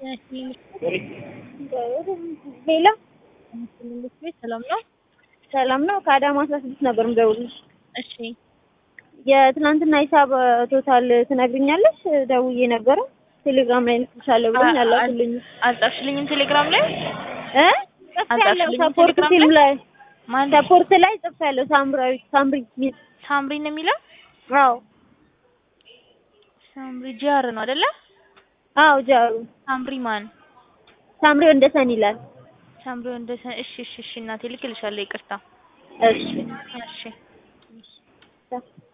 ሄሎ ሰላም ነው? ሰላም ነው። ከአዳማ አስራ ስድስት ነበር የምደውልልሽ። እሺ የትናንትና ሂሳብ ቶታል ትነግሪኛለሽ? ደውዬ ነበረ ቴሌግራም ላይ ልክልሻለሁ ብሎኝ አላኩልኝ አልጻፍሽልኝም ቴሌግራም ላይ እ ጽፌያለሁ አልጻፍሽልኝም ሰፖርት ቴሌግራም ፊልም ላይ ማን ሰፖርት ላይ ጽፌያለሁ። ሳምራዊ ሳምሪ ሚል ሳምሪ ነው የሚለው? አዎ ሳምሪ ጂአር ነው አይደለ? አዎ ጃሩ ሳምሪ ማን? ሳምሪ ወንደሰን ይላል። ሳምሪ ወንደሰ እሺ እሺ እሺ እናቴ ልክልሻለሁ። ይቅርታ እሺ እሺ ቻው።